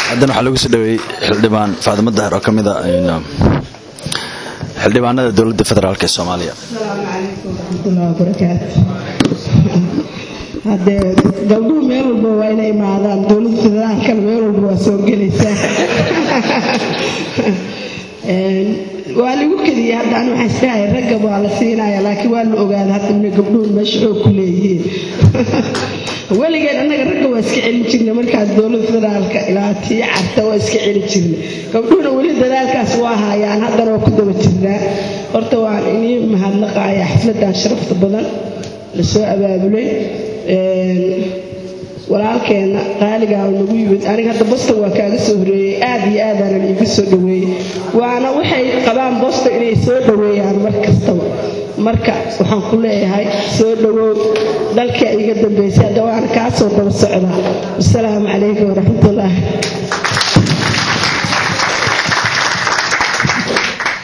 haddana waxaa lagu soo dhaweeyey xildhibaan faadimo dahar oo ka mid a xildhibaanada dowladda federaalk ee soomaaliya haddee gabdhuhu meel walba waa inay imaadaan dowladda federaalkana meel walba waa soo gelaysaa waa lagu keliya haddaan waxaan istahay ragga waa la siinaya laakiin waa la ogaada hadda gabdhuhu meesha xoog ku leeyihiin weligeed annaga ragga waa iska celin jirnay markaas dowladda federaalka ilaa tii carta waa iska celin jirnay gabdhuhuna weli dadaalkaas waa haayaan haddana waa ku daba jirnaa horta waan inii mahadnaqaaya xafladan sharafta badan lasoo abaabulay walaalkeenna qaaligaa nagu yimid aniga hadda boston waa kaaga soo horeeyey aad iyo aadaanan iiga soo dhaweeyey waana waxay qabaan boston inay soo dhaweeyaan mar kastaba marka waxaan ku leeyahay soo dhawow dalka iga dambaysay hadda waana kaa soo daba socdaa wasalaamu calaykum waraxmatullaahi